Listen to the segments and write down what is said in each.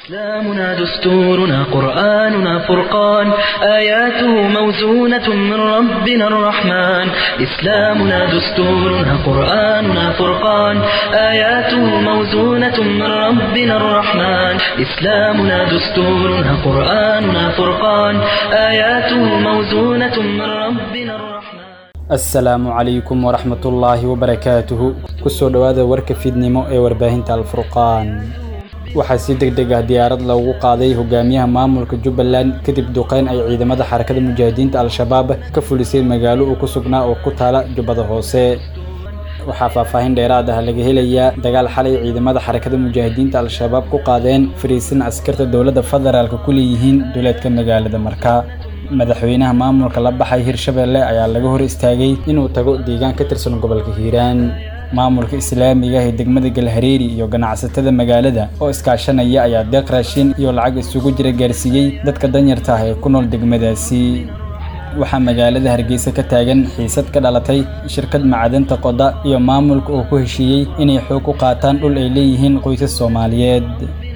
إسلامنا دستورنا قرآننا فرقان آياته موزونة من ربنا الرحمن إسلامنا دستورنا قرآننا فرقان آياته موزونة من ربنا الرحمن إسلامنا دستورنا قرآننا فرقان آياته موزونة من ربنا الرحمن asalaamu calaykum waraxmatullaahi wabarakaatuhu kusoo dhowaada warka fiidnimo ee warbaahinta alfurqaan waxaa si deg deg ah diyaarad loogu qaaday hogaamiyaha maamulka jubbaland kadib duqeyn ay ciidamada xarakada mujaahidiinta al-shabaab ka fulisay magaalo uu ku sugnaa oo ku taala jubbada hoose waxaa faahfaahin dheeraad ah laga helayaa dagaal xalay ciidamada xarakada mujaahidiinta al-shabaab ku qaadeen fariisin askarta dowladda federaalka ku leeyihiin duleedka magaalada marka madaxweynaha maamulka la baxay hirshabeelle ayaa laga hor istaagay inuu tago deegaan ka tirsan gobolka hiiraan maamulka islaamiga ee degmada galhareeri iyo ganacsatada magaalada oo iskaashanaya ayaa deeq raashin iyo lacag isugu jira gaarsiiyey dadka danyarta ah ee ku nool degmadaasi waxaa magaalada hargeysa ka taagan xiisad ka dhalatay shirkad macdanta qoda iyo maamulka oo ku heshiiyey inay xoog ku qaataan dhul ay leeyihiin qoysas soomaaliyeed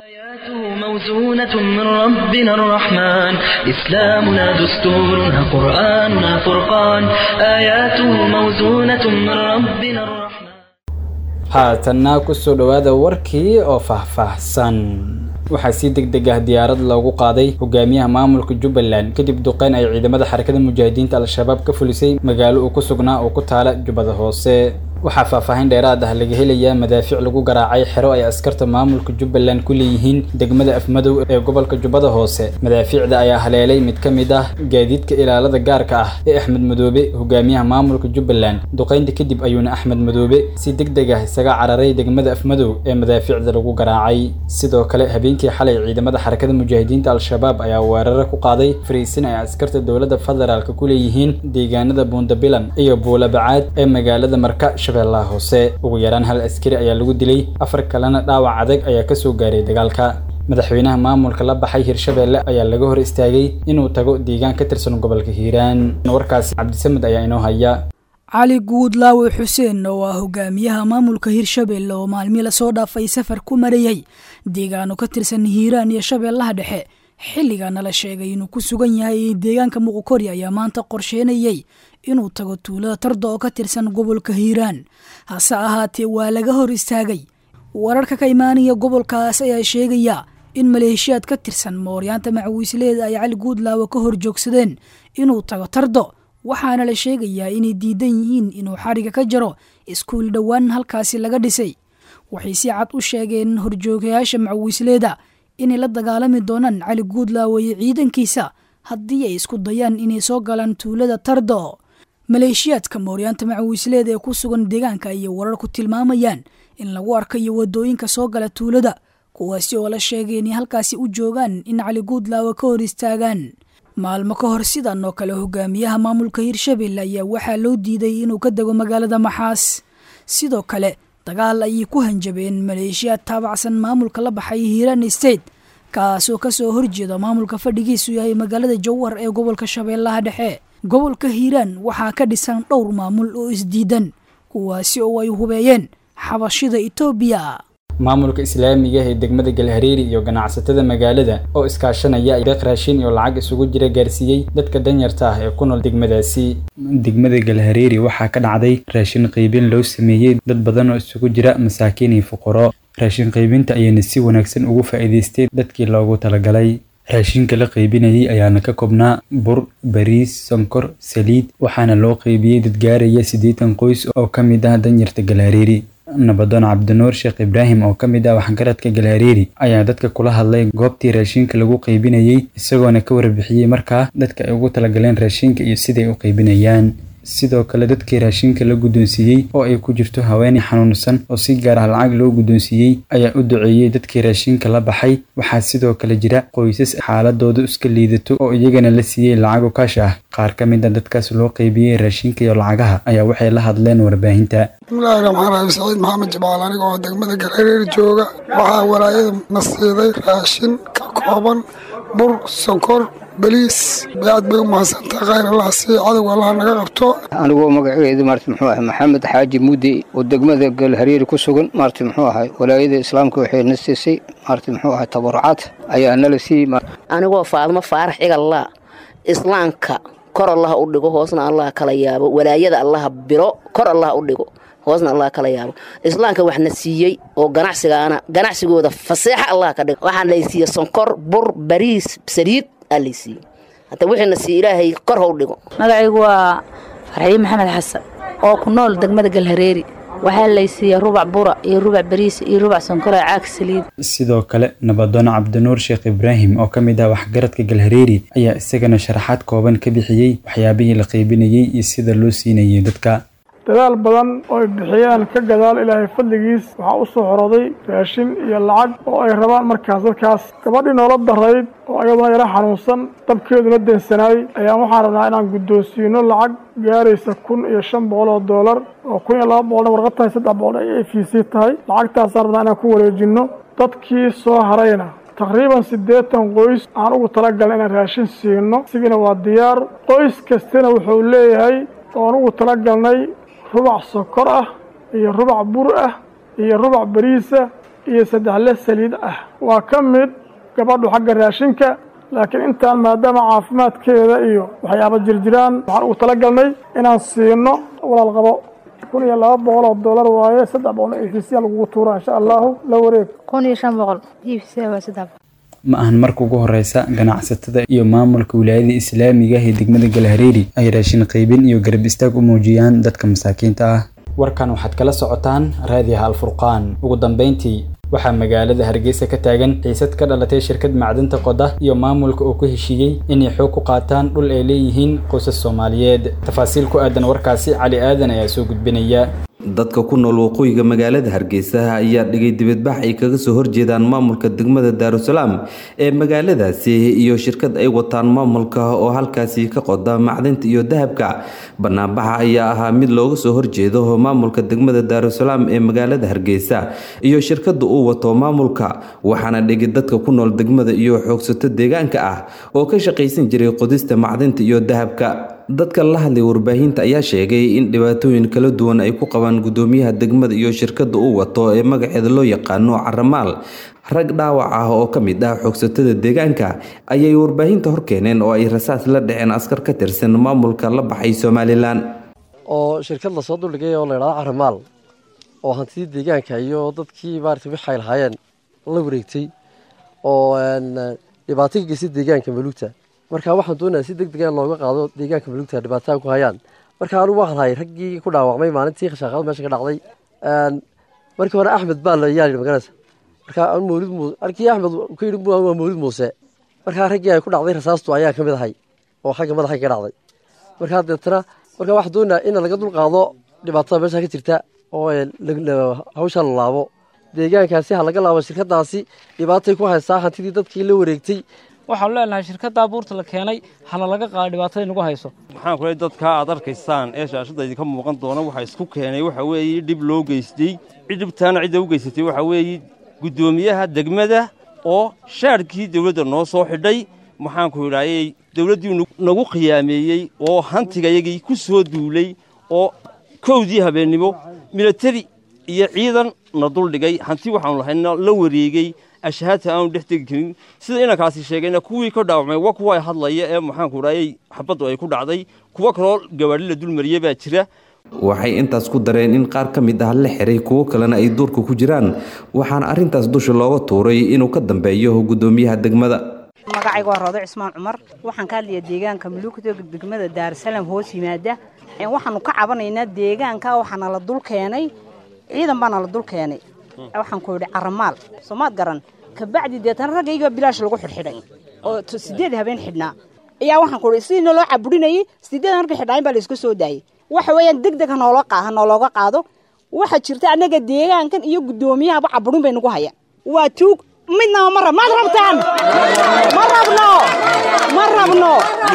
موزونة من ربنا الرحمن إسلامنا دستورنا قرآننا فرقان آياته موزونة من ربنا الرحمن haatanna kusoo dhowaada warkii oo faahfaahsan waxaa si deg deg ah diyaarad loogu qaaday hogaamiyaha maamulka jubbaland kadib duqeyn ay ciidamada xarakada mujaahidiinta al-shabaab ka fulisay magaalo uu ku sugnaa oo ku taala jubbada hoose waxaa faahfaahin dheeraad ah laga helayaa madaafiic lagu garaacay xero ay askarta maamulka jubbaland ku leeyihiin degmada afmadow ee gobolka jubbada hoose madaafiicda ayaa haleelay mid ka mid ah gaadiidka ilaalada gaarka ah ee axmed madoobe hogaamiyaha maamulka jubbaland duqeynta kadib ayuuna axmed madoobe si deg deg ah isaga cararay degmada afmadow ee madaafiicda lagu garaacay sidoo kale habeenkii xalay ciidamada xarakada mujaahidiinta al-shabaab ayaa weeraro ku qaaday fariisin ay askarta dowladda federaalka ku leeyihiin deegaanada buundabilan iyo buulabacaad ee magaalada marka shabeellaha hoose ugu yaraan hal askari ayaa lagu dilay afar kalena dhaawac adag ayaa kasoo gaaray dagaalka madaxweynaha maamulka la baxay hirshabeelle ayaa laga hor istaagay inuu tago deegaan ka tirsan gobolka hiiraan warkaasi cabdisamed ayaa inoo haya cali guudlaawe xuseen oo ah hogaamiyaha maamulka hirshabeelle oo maalmii lasoo dhaafay safar ku marayay deegaano ka tirsan hiiraan iyo shabeellaha dhexe xilligaana la sheegay inuu ku sugan yahay deegaanka muqukori ayaa maanta qorsheynayay inuu tago tuulada tarda oo ka tirsan gobolka hiiraan hase ahaatee waa laga hor istaagay wararka ka imaanaya gobolkaas ayaa sheegaya in maleeshiyaad ka tirsan mooryaanta macawiisleeda ay cali guudlaawe ka hor joogsadeen inuu tago tardo waxaana la sheegayaa inay diidan yihiin inuu xariga ka jaro iskuul dhowaan halkaasi laga dhisay waxay si cad u sheegeen horjoogayaasha macawiisleeda inay la dagaalami doonaan cali guudlaawe iyo ciidankiisa haddii ay isku dayaan inay soo galaan tuulada tardo maleeshiyaadka mooryaanta macawiisleeda ee ku sugan deegaanka ayay warar ku tilmaamayaan in lagu arkayo wadooyinka soo gala tuulada kuwaasi oo la sheegay inay halkaasi u joogaan in cali guudlaawe ka hor istaagaan maalmo ka hor sidan oo kale hogaamiyaha maamulka hirshabelle ayaa waxaa loo diiday inuu ka dego magaalada maxaas sidoo kale dagaal ayay ku hanjabeen maleeshiyaad taabacsan maamulka la baxay hiiraan state kaasoo kasoo horjeeda maamulka fadhigiisu yahay magaalada jowhar ee gobolka shabeellaha dhexe gobolka hiiraan waxaa ka dhisan dhowr maamul oo isdiidan kuwaasi oo ay hubeeyeen xabashida etoobiya maamulka islaamiga ee degmada galhareeri iyo ganacsatada magaalada oo iskaashanaya deeq raashin iyo lacag isugu jira gaarsiiyey dadka danyarta ah ee ku nool degmadaasi degmada galhareeri waxaa ka dhacday raashin qaybin loo sameeyey dad badan oo isugu jira masaakiin iyo fuqaro raashin qaybinta ayayna si wanaagsan ugu faa'iidaystay dadkii loogu talagalay raashinka la qaybinayay ayaana ka koobnaa bur bariis sonkor saliid waxaana loo qaybiyey dad gaaraya siddeetan qoys oo ka mid ah danyarta galhareeri nabadoon cabdinuur sheekh ibraahim oo ka mid ah waxgaradka galhareeri ayaa dadka kula hadlay goobtii raashinka lagu qaybinayey isagoona ka warbixiyey markaa dadka ay ugu talagaleen raashinka iyo siday u qaybinayaan sidoo kale dadkii raashinka la guddoonsiiyey oo ay ku jirto haweeney xanuunsan oo si gaar ah lacag loo guddoonsiiyey ayaa u duceeyey dadkii raashinka la baxay waxaa sidoo kale jira qoysas xaaladoodu iska liidato oo iyagana la siiyey lacago kaash ah qaar ka mid a dadkaas loo qaybiyey raashinka iyo lacagaha ayaa waxay la hadleen warbaahinta bismillaahi raxmaan raxiim saciid maxamed jamaal aniga oo degmada galhareer jooga waxaa walaayada na siiday raashin ka kooban bur sonkor beliis aad bay u mahadsantaha khayr allah sii cadowga allah naga qabto anigoo magaceedu maarta muxuu ahay maxamed xaaji mudde oo degmada galhareeri ku sugan maarta muxuu ahay walaayada islaamka waxay na siisay maarta muxuu ahay tabarucaad ayaa nala siiyey anigoo faadmo faarax cigallaa islaamka kor allaha u dhigo hoosna allah kala yaabo walaayada allaha biro kor allah u dhigo hoosna allah kala yaabo islaamka waxna siiyey oo ganacsigaana ganacsigooda faseexa allah ka dhigo waxaa laysiiye sonkor bur bariis saliid aa laysiiyey hata wixiina siiye ilaahay kor ha u dhigo magacaygu waa farxiye maxamed xasan oo ku nool degmada galhareeri waxaa laysiiya rubac bura iyo rubac bariis iyo rubac sonkor ee caag saliid sidoo kale nabadoon cabdinuur sheekh ibraahim oo ka mid ah waxgaradka galhareeri ayaa isagana sharaxaad kooban ka bixiyey waxyaabihii la qaybinayey iyo sida loo siinayay dadka dadaal badan oo ay bixiyeen ka gadaal ilaahay fadligiis waxaa u soo xoroday raashin iyo lacag oo ay rabaan markaas dadkaas gabadhii noola darayd oo ayaduna yara xanuunsan dabkeeduna deensanaay ayaan waxaan rabnaa inaan guddoonsiino lacag gaaraysa kun iyo shan boqol oo doolar oo kun iyo laba boqolna warqad tahay saddex boqol ay a v c tahay lacagtaasaan rabnaa inaan ku wareejinno dadkii soo harayna taqriiban siddeetan qoys aan ugu talagalna inaan raashin siino isigiina waa diyaar qoys kastana wuxuu leeyahay oon ugu talagalnay rubac sokor ah iyo rubac bur ah iyo rubac bariisa iyo saddexle saliid ah waa ka mid gabadhu xagga raashinka laakiin intaan maadaama caafimaadkeeda iyo waxyaaba jirjiraan waxaan ugu talagalnay inaan siino walaal qabo kun iyo laba boqol oo doolar waaye saddex boqolna efisiya lagugu tuuraa insha allahu la wareeg kun iyo shan boqol efisiya waa saddex ma ahan marka ugu horeysa ganacsatada iyo maamulka wilaayada islaamiga ah ee degmada galhareeri ay raashin qaybin iyo garab istaag u muujiyaan dadka masaakiinta ah warkan waxaad kala socotaan raadiyaha alfurqaan ugu dambeyntii waxaa magaalada hargeysa ka taagan xiisad ka dhalatay shirkad macdinta qoda iyo maamulka oo ku heshiiyey inay xoog ku qaataan dhul ay leeyihiin qoysas soomaaliyeed tafaasiil ku aadan warkaasi cali aadan ayaa soo gudbinaya dadka ku nool waqooyiga magaalada hargeysa ayaa dhigay dibadbax ay kaga soo horjeedaan maamulka degmada daarusalaam ee magaaladaasi iyo shirkad ay wataan maamulka oo halkaasi ka qoda macdinta iyo dahabka banaanbaxa ayaa ahaa mid looga soo horjeedo maamulka degmada daarusalaam ee magaalada hargeysa iyo shirkada uu wato maamulka waxaana dhigay dadka ku nool degmada iyo xoogsato deegaanka ah oo ka shaqaysan jiray qodista macdinta iyo dahabka dadka la hadlay warbaahinta ayaa sheegay in dhibaatooyin kala duwan ay ku qabaan gudoomiyaha degmada iyo shirkada uu wato ee magaceeda loo yaqaano caramaal rag dhaawac ah oo ka mid ah xoogsatada deegaanka ayay warbaahinta horkeeneen oo ay rasaas la dhaceen askar ka tirsan maamulka la baxay somalilan oo shirkad lasoo duldhigay oo layidhahdo caramaal oo hantidii deegaanka iyo dadkii maarata wixi ay lahaayeen la wareegtay oo dhibaato ka geystay deegaanka maluugta marka waxaan doonayaa si deg deg a looga qaado deegaanka maluugta dhibaataa ku hayaan marka anugu waan hayay raggii ku dhaawacmay maalintii khashaaqada meesha ka dhacday markii hore axmed baa la yaali maganaysa marka mawlid muuse arkii axmed ku yidhi waa mawlid muuse markaa raggii ay ku dhacday rasaastu ayaan ka mid ahay oo xagga madaxa ka dhacday markaa deetana marka waxaan doonayaa in laga dul qaado dhibaatada meesha ka jirta oo hawsha la laabo deegaankaasi ha laga laabo shirkadaasi dhibaatay ku haysaa hantidii dadkii la wareegtay waxaanu leenahay shirkaddaa buurta la keenay hana laga qaado dhibaatada nagu hayso maxaan ku leey dadkaa aad arkaysaan ee shaashadda idinka muuqan doona waxa isku keenay waxa weeye dhib loo geystay dhibtaana cidda u geysatay waxa weeye guddoomiyaha degmada oo shaadhkii dawladda noo soo xidhay maxaanku idhaayey dawladdii nagu khiyaameeyey oo hantigayagii ku soo duulay oo kowdii habeennimo milatari iyo ciidan na duldhigay hanti waxaanu lahayna la wareegey ashhaadta aanu dhex tegi karin sida inankaasi sheegayna kuwii ka dhaawacmay waa kuwa ay hadlaya ee maxaanku idhaayey xabaddu ay ku dhacday kuwo kaloo gawaadhi la dulmariyey baa jira waxay intaas ku dareen in qaar ka mid ah la xiray kuwo kalena ay duurka ku jiraan waxaana arrintaas dusha looga tuuray inuu ka dambeeyo guddoomiyaha degmada magacayga waa roodo cismaan cumar waxaan ka hadlayaa deegaanka muluugta degmada daarusalaam hoos yimaada waxaanu ka cabanaynaa deegaanka waxaana la dul keenay ciidan baana la dul keenay waxaan ku yidhi caramaal soomaad garan kabacdi deetana raggayga bilaash lagu xidhxidhay oo sideed habeen xidhnaa ayaa waxaan ku yidhi sidii naloo caburinayay sideed markay xidhnaayin baa layska soo daayay waxa weeyaan deg deg hanoolo ha noolooga qaado waxaa jirta annaga deegaankan iyo guddoomiyahaba caburin bay nagu hayaan waa tuug midnaba ma rab maad rabtaan ma rabno ma rabno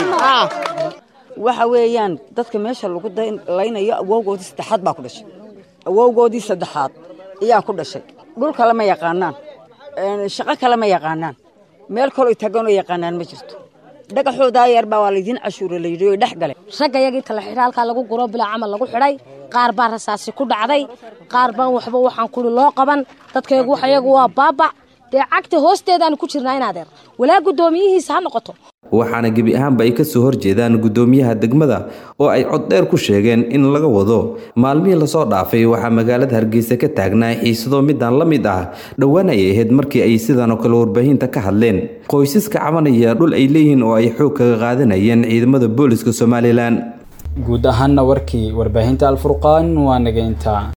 waxa weeyaan dadka meesha lagu laynayo awowgoodii saddexaad baa ku dhashay awowgoodii saddexaad ayaa ku dhashay dhul kale ma yaqaanaan shaqo kale ma yaqaanaan meel kaloo taganoo yaqaanaan ma jirto dhagaxoodaa yarbaa waa laydiin cashuura la yidhi oo dhex gale ragga yagii tala xidha halkaa lagu guro bilaa camal lagu xidhay qaar baa rasaasi ku dhacday qaar baan waxba waxaan kuli loo qaban dadkaygu waxyagu waa baabac dee cagta hoosteedaanu ku jirnaa inaadeer walaa guddoomiyihiisa ha noqoto waxaana gebi ahaanba ay kasoo horjeedaan guddoomiyaha degmada oo ay cod dheer ku sheegeen in laga wado maalmihii lasoo dhaafay waxaa magaalada hargeysa ka taagnaa xiisado midaan la mid ah dhowaan ay ahayd markii ay sidan oo kale warbaahinta ka hadleen qoysaska cabanaya dhul ay leeyihiin oo ay xoog kaga qaadanayeen ciidamada booliska somalilan guud ahaanna warkii warbaahinta alfurqaan waa nageynta